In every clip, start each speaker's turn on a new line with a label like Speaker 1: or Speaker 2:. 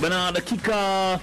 Speaker 1: Bana, dakika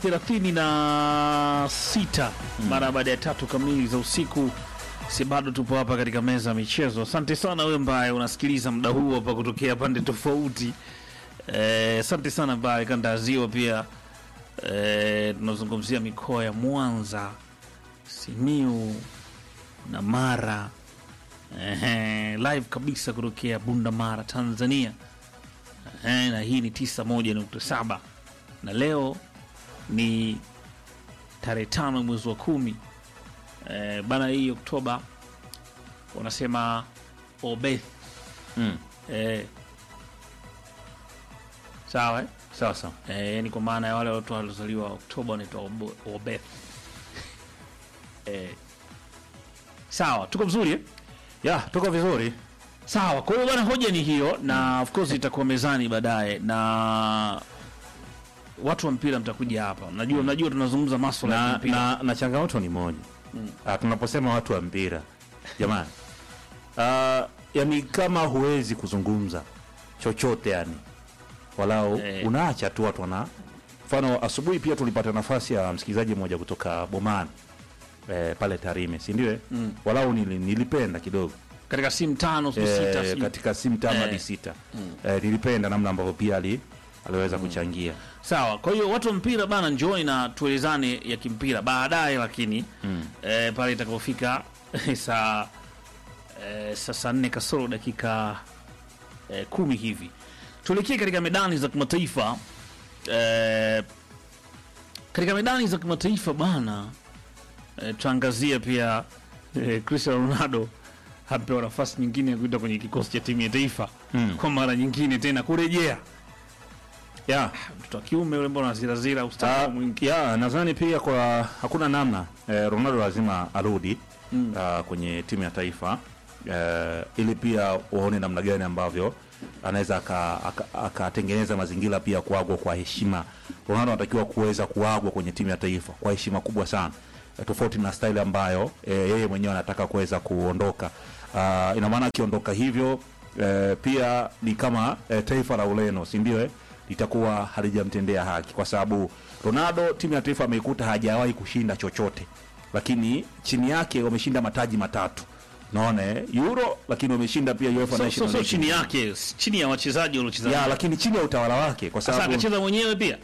Speaker 1: 36 mara baada ya tatu kamili za usiku, si bado tupo hapa katika meza ya michezo. Asante sana wewe ambaye unasikiliza muda huu hapa kutokea pande tofauti. Eh, Asante sana ambaye kanda ya ziwa pia. Eh, tunazungumzia mikoa ya Mwanza, Simiu na Mara. Ehe, live kabisa kutokea Bunda Mara, Tanzania. Ehe, na hii ni 91.7 na leo ni tarehe tano mwezi wa kumi e, bana hii Oktoba wanasema Obeth
Speaker 2: Mm.
Speaker 1: e, sawa eh?
Speaker 2: Sawa sawa.
Speaker 1: e, yani kwa maana ya wale watu waliozaliwa Oktoba wanaitwa Obo- Obeth e, sawa, tuko vizuri eh?
Speaker 2: Ya, tuko vizuri.
Speaker 1: Sawa, kwa hiyo bwana, hoja ni hiyo, na of course itakuwa mezani baadaye, na watu wa mpira mtakuja hapa. Najua najua tunazungumza maswala ya
Speaker 2: Na,
Speaker 1: mpira
Speaker 2: na, na changamoto ni moja. Ah, tunaposema watu wa mpira jamani, ah, yani kama huwezi kuzungumza chochote yani, walau
Speaker 1: Eh.
Speaker 2: unaacha tu watu wana mfano. Asubuhi pia tulipata nafasi ya msikilizaji mmoja kutoka Bomani eh, pale Tarime, si ndio? eh? Walau nili, nilipenda kidogo
Speaker 1: katika simu tano simu sita
Speaker 2: eh,
Speaker 1: simu-
Speaker 2: katika simu tano
Speaker 1: Eh.
Speaker 2: hadi sita eh, nilipenda namna ambavyo pia ali, aliweza kuchangia
Speaker 1: Sawa, kwa hiyo watu wa mpira bana, njooni na tuelezane ya kimpira baadaye, lakini eh, pale itakapofika saa eh, saa saa nne kasoro dakika eh, kumi hivi tuelekee katika medani za kimataifa eh, katika medani za kimataifa bana eh, tuangazie pia eh, Cristiano Ronaldo apewa nafasi nyingine ya kuita kwenye kikosi cha timu ya taifa
Speaker 2: Mm.
Speaker 1: kwa mara nyingine tena kurejea
Speaker 2: yeah.
Speaker 1: mtoto wa kiume ule mbona zirazira ustaarabu mwingi
Speaker 2: ya nadhani pia kwa hakuna namna eh, Ronaldo lazima arudi
Speaker 1: Mm.
Speaker 2: ah, kwenye timu ya taifa eh, ili pia waone namna gani ambavyo anaweza aka- aka- akatengeneza mazingira pia kuagwa kwa heshima. Ronaldo anatakiwa kuweza kuagwa kwenye timu ya taifa kwa heshima kubwa sana eh, tofauti na style ambayo eh, yeye mwenyewe anataka kuweza kuondoka. Ah, ina maana akiondoka hivyo eh, pia ni kama eh, taifa la Ureno, si ndio? Eh? litakuwa halijamtendea haki kwa sababu Ronaldo timu ya taifa ameikuta hajawahi kushinda chochote, lakini chini yake wameshinda mataji matatu, naona eh, Euro, lakini wameshinda pia UEFA
Speaker 1: so, so,
Speaker 2: Nations
Speaker 1: so
Speaker 2: League.
Speaker 1: chini yake s- chini ya wachezaji waliocheza
Speaker 2: ya,
Speaker 1: naye.
Speaker 2: lakini chini ya utawala wake, kwa
Speaker 1: sasa
Speaker 2: sababu
Speaker 1: akacheza mwenyewe pia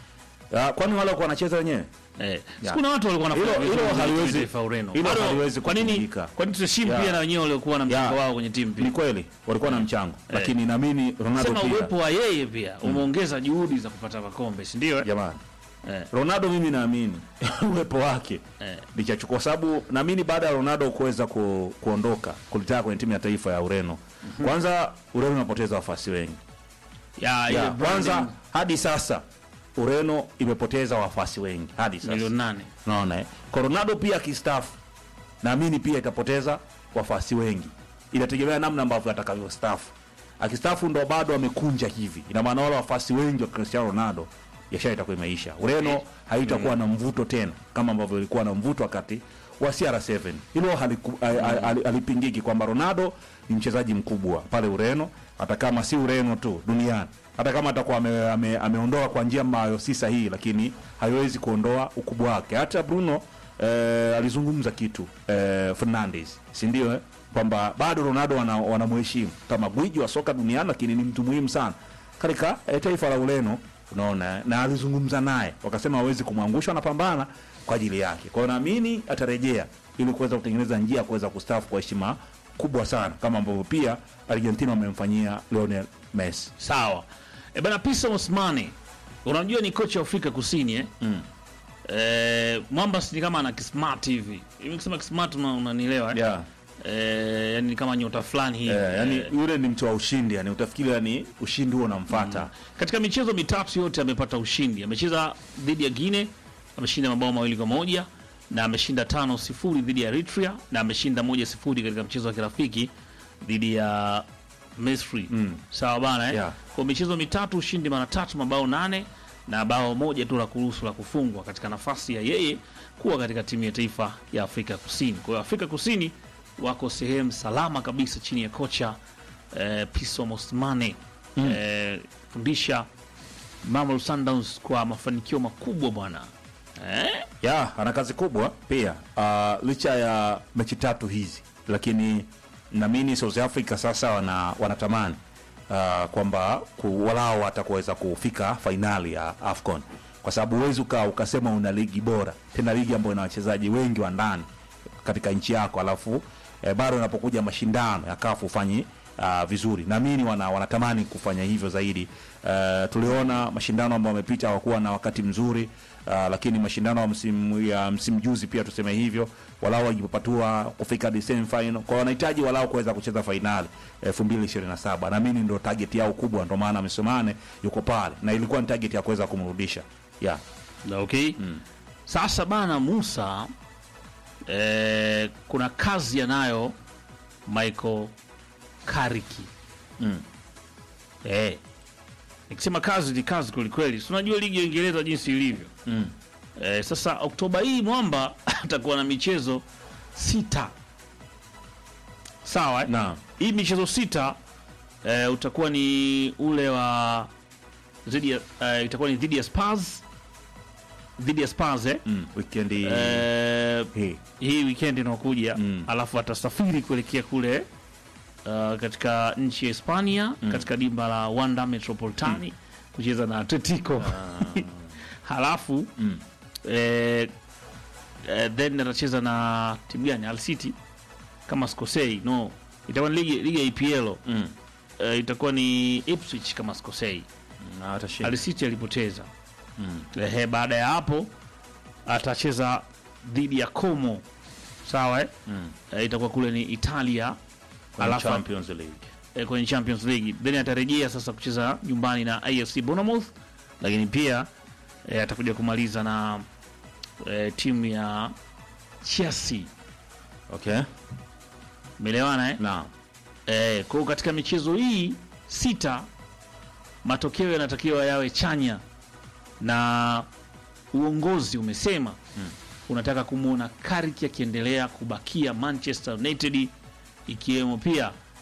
Speaker 2: Ah, kwani wale walikuwa wanacheza wenyewe
Speaker 1: eh,
Speaker 2: Ya.
Speaker 1: kuna watu walikuwa wanafanya
Speaker 2: Hilo-
Speaker 1: vizuri
Speaker 2: hilo
Speaker 1: kwenye
Speaker 2: haliwezi-
Speaker 1: timu ya taifa ya Ureno.
Speaker 2: hilo
Speaker 1: Bado,
Speaker 2: haliwezi
Speaker 1: kwa nini
Speaker 2: kupingika.
Speaker 1: kwa nini tuheshimu
Speaker 2: Ya.
Speaker 1: pia na wenyewe waliokuwa na mchango
Speaker 2: Ya.
Speaker 1: wao kwenye timu
Speaker 2: ni
Speaker 1: pia
Speaker 2: kweli walikuwa na mchango, lakini naamini Ronaldo
Speaker 1: sema
Speaker 2: pia
Speaker 1: uwepo wa yeye pia umeongeza juhudi za kupata makombe si ndio eh?
Speaker 2: jamani
Speaker 1: eh,
Speaker 2: Ronaldo mimi naamini uwepo wake
Speaker 1: eh.
Speaker 2: lichachukua kwa sababu naamini baada ya Ronaldo kuweza ku, kuondoka kulitaka kwenye timu ya taifa ya Ureno. Kwanza Ureno inapoteza wafuasi wengi.
Speaker 1: ya ile
Speaker 2: Ya, kwanza
Speaker 1: branding
Speaker 2: hadi sasa Ureno imepoteza wafuasi wengi hadi sasa.
Speaker 1: milioni nane
Speaker 2: Unaona eh? Kwa Ronaldo pia akistaafu naamini pia itapoteza wafuasi wengi. Inategemea namna ambavyo atakavyostaafu. Akistaafu ndo bado amekunja hivi. Ina maana wale wafuasi wengi wa Cristiano Ronaldo biashara itakuwa imeisha. Ureno haitakuwa na mvuto tena kama ambavyo ilikuwa na mvuto wakati wa CR7. Hilo haliku- hali- hali- halipingiki kwamba Ronaldo ni mchezaji mkubwa pale Ureno, hata kama si Ureno tu duniani. Hata kama atakuwa ame, ame, ameondoa kwa njia ambayo si sahihi, lakini haiwezi kuondoa ukubwa wake. Hata Bruno eh, alizungumza kitu eh, Fernandes, si ndio eh? kwamba bado Ronaldo wana- wanamheshimu kama gwiji wa soka duniani, lakini ni mtu muhimu sana katika eh, taifa la Ureno unaona eh? na alizungumza naye wakasema hawezi kumwangusha, wanapambana kwa ajili yake. Kwa hiyo naamini atarejea ili kuweza kutengeneza njia ya kuweza kustaafu kwa heshima kubwa sana, kama ambavyo pia Argentina wamemfanyia Lionel Messi.
Speaker 1: sawa e bana Pisa Osmani unamjua ni kocha wa Afrika Kusini eh?
Speaker 2: Mm.
Speaker 1: Eh, mwamba si kama ana kismart hivi hivi kusema kismart una- unanielewa eh?
Speaker 2: Yeah.
Speaker 1: eh, yani ni kama nyota fulani hivi
Speaker 2: Eh, yani
Speaker 1: eh,
Speaker 2: yule ni mtu wa ushindi, yani utafikiri yani ushindi huo unamfuata.
Speaker 1: katika michezo mitatu yote amepata ushindi. Amecheza dhidi ya Guinea, ameshinda mabao mawili kwa moja na ameshinda tano sifuri dhidi ya Eritrea na ameshinda moja sifuri katika mchezo wa kirafiki dhidi ya Misri.
Speaker 2: Mm.
Speaker 1: Sawa bana eh?
Speaker 2: Yeah.
Speaker 1: Kwa michezo mitatu ushindi mara tatu, mabao nane na bao moja tu la kuruhusu la kufungwa katika nafasi ya yeye kuwa katika timu ya taifa ya Afrika Kusini. Kwa hiyo Afrika Kusini wako sehemu salama kabisa chini ya kocha eh, Pitso Mosimane eh, fundisha Mamelodi Sundowns kwa mafanikio makubwa bwana eh?
Speaker 2: ya ana kazi kubwa pia uh, licha ya mechi tatu hizi lakini naamini South Africa sasa wana, wanatamani uh, kwamba ku- walao watakuweza kufika fainali ya AFCON kwa sababu huwezi uka, ukasema una ligi bora tena ligi ambayo ina wachezaji wengi wa ndani katika nchi yako alafu eh, bado unapokuja mashindano ya kafu ufanyi uh, vizuri naamini wana, wanatamani kufanya hivyo zaidi uh, tuliona mashindano ambayo wamepita hawakuwa na wakati mzuri uh, lakini mashindano ya msimu ya msimu juzi pia tuseme hivyo walau wajipatua kufika hadi semi final kwa wanahitaji walau kuweza kucheza fainali 2027 naamini ndio target yao kubwa ndio maana Msomane yuko pale na ilikuwa ni target ya kuweza kumrudisha yeah.
Speaker 1: okay sasa bana Musa eh, kuna kazi anayo Michael Kariki
Speaker 2: mm.
Speaker 1: eh. nikisema kazi ni kazi kwelikweli si unajua ligi ya Uingereza jinsi ilivyo
Speaker 2: Mm.
Speaker 1: eh, sasa Oktoba hii mwamba atakuwa na michezo sita sawa eh?
Speaker 2: Naam.
Speaker 1: hii michezo sita eh, utakuwa ni ule wa dhidi ya eh, itakuwa ni dhidi ya Spurs dhidi ya Spurs eh?
Speaker 2: Mm. weekend hii
Speaker 1: Eh,
Speaker 2: hii.
Speaker 1: hii weekend inaokuja
Speaker 2: Mm.
Speaker 1: alafu atasafiri kuelekea kule uh, katika nchi ya Hispania katika dimba la Wanda Metropolitani kucheza na Atletico halafu
Speaker 2: Mm.
Speaker 1: eh, eh, then atacheza na timu gani Al City kama sikosei no itakuwa ni ligi, ligi ya EPL
Speaker 2: Mm.
Speaker 1: eh, itakuwa ni Ipswich kama sikosei
Speaker 2: Na atashinda.
Speaker 1: Al City alipoteza
Speaker 2: Mm.
Speaker 1: Ehe, baada ya hapo atacheza dhidi ya Como sawa eh?
Speaker 2: Mm.
Speaker 1: Eh, itakuwa kule ni Italia
Speaker 2: Kwenye
Speaker 1: alafu
Speaker 2: Champions League.
Speaker 1: eh, kwenye Champions League then atarejea sasa kucheza nyumbani na AFC Bournemouth, lakini pia eh, atakuja kumaliza na eh, timu ya Chelsea.
Speaker 2: Okay.
Speaker 1: Umeelewana eh?
Speaker 2: Naam.
Speaker 1: Eh, kwa hiyo katika michezo hii sita matokeo yanatakiwa yawe chanya na uongozi umesema unataka kumwona Carrick akiendelea kubakia Manchester United ikiwemo pia